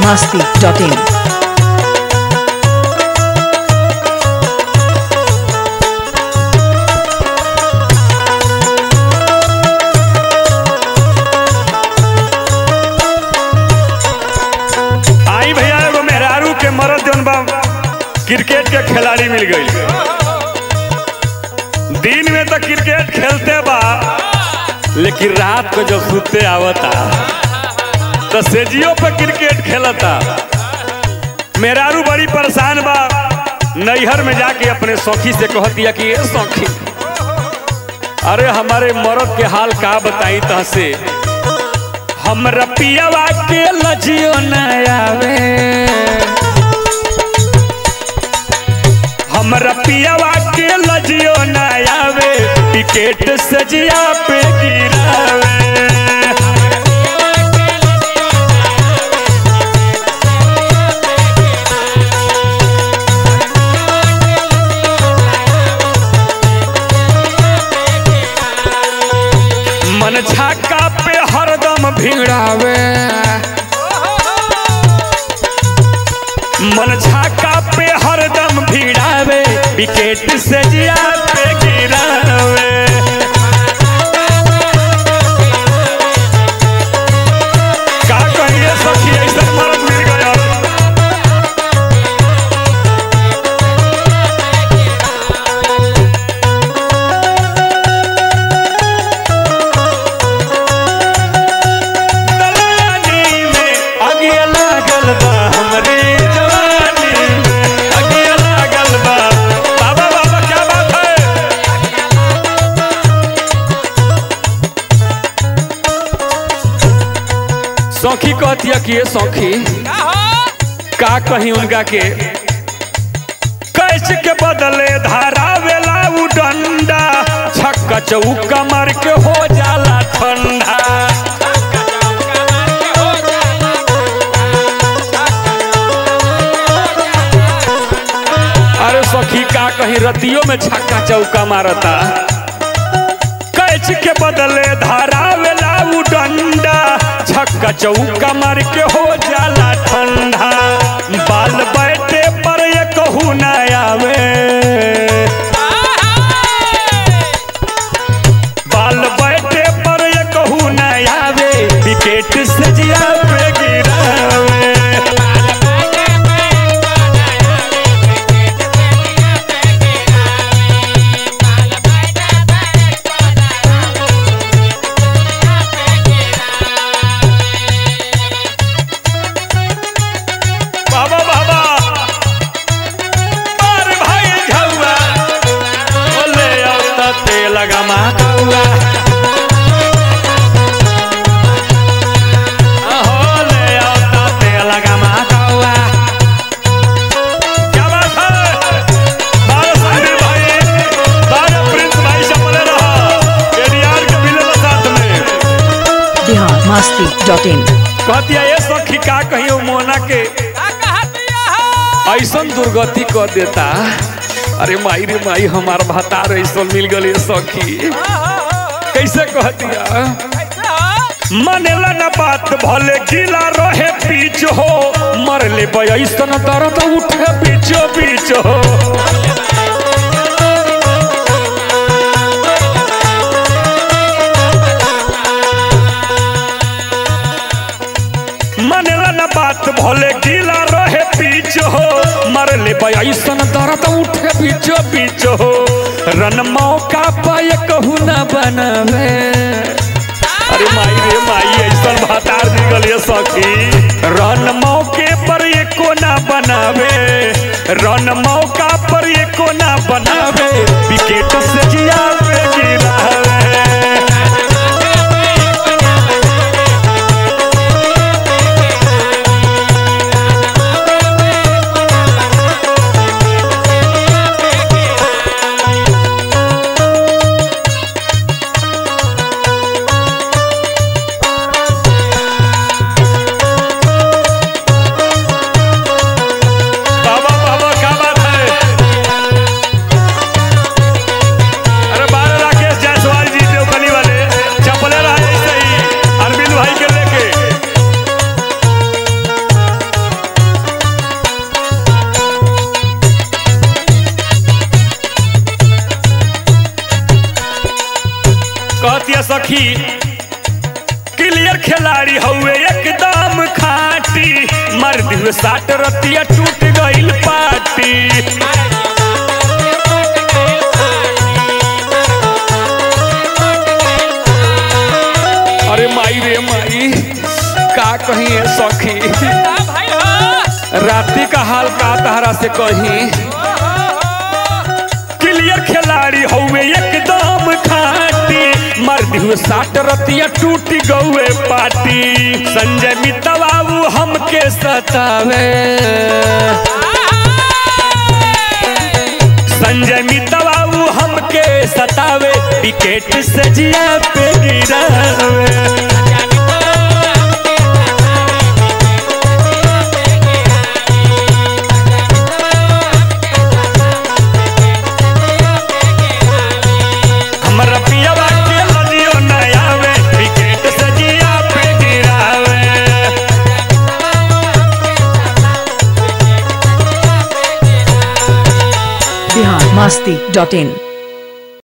masti.in. आई भैया एगो मेहरारू के मरद जौन बा क्रिकेट के खिलाड़ी मिल गई दिन में तो क्रिकेट खेलते बा लेकिन रात को जब सुते आवता तो सेजियो पे क्रिकेट खेलता मेहरारू बड़ी परेशान बा नैहर में जाके अपने सौखी से कहती है कि ये सौखी अरे हमारे मरद के हाल का बताई तह से हमरा पियवा के लजियो न आवे हमरा पियवा के लजियो न आवे टिकट सजिया पे गिरावे मन छाका पे हरदम भिड़ावे मन छाका पे हरदम भिड़ावे विकेट से जिया पे गिरावे का कहिए सखी ऐसा मर्द मिल गया दलानी में आगे लागल बा हमरे जवानी में आगे लागल बा बाबा बाबा क्या बात है सौखी कहती है कि ये सौखी का कहीं उनका के कैच के बदले धारा वेला उ डंडा छक्का चौका मार के हो जाला ठंडा अरे सखी का कहीं रतियों में छक्का चौका मारता कैच के बदले धारा वेला उ डंडा छक्का चौका मार के हो जाला ठंडा बाल बैठे पर ये कहू न आवे बाल बैठे पर ये कहू न आवे विकेट से जिया पे गिरावे बाबा बाबा मार भाई झौआ बोले औता ते लगा कौआ होले औता ते लगा कौआ क्या बात है बारह साहिब भाई बारह प्रिंस भाई से बोले रहा एडीआर के मिले साथ में Bihar masti.in. कहती है ये सखी का कहीं वो मोना के ऐसन दुर्गति कर देता अरे माई रे माई हमार भतार ऐसन मिल गल ये सखी कैसे कह दिया मनेला न बात भले गीला रहे पीछ हो मर ले ऐसन दर्द उठे बीचो बीच हो मनेला न बात भले गीला रहे पीछ हो मर ले ऐसन दर्द उठे बीचो बीच हो रन मौका पाए कहू न बनावे अरे माई रे माई ऐसन भातार निकल ये सखी रन मौके पर ये कोना बनावे रन मौका पर ये कोना बनावे विकेट से जिया पे गिरावे बाबा बाबा क्या बात है अरे बारह राकेश जायसवाल कहतिया सखी क्लियर खिलाड़ी हउए एकदम खाटी मर दिल साट रतिया टूट गइल पाटी अरे माई रे माई का कही है सखी राती का हाल का तहरा से कही क्लियर खिलाड़ी हउए एकदम खाटी मर्द हुए साट रतिया टूट गौए पाटी संजय मित्ता बाबू हमके सतावे संजय मित्ता बाबू हमके सतावे विकेट से जिया पे गिरावे हमरा पियवा के लजियो न आवे विकेट से जिया पे गिरावे बिहार मस्ती डॉट इन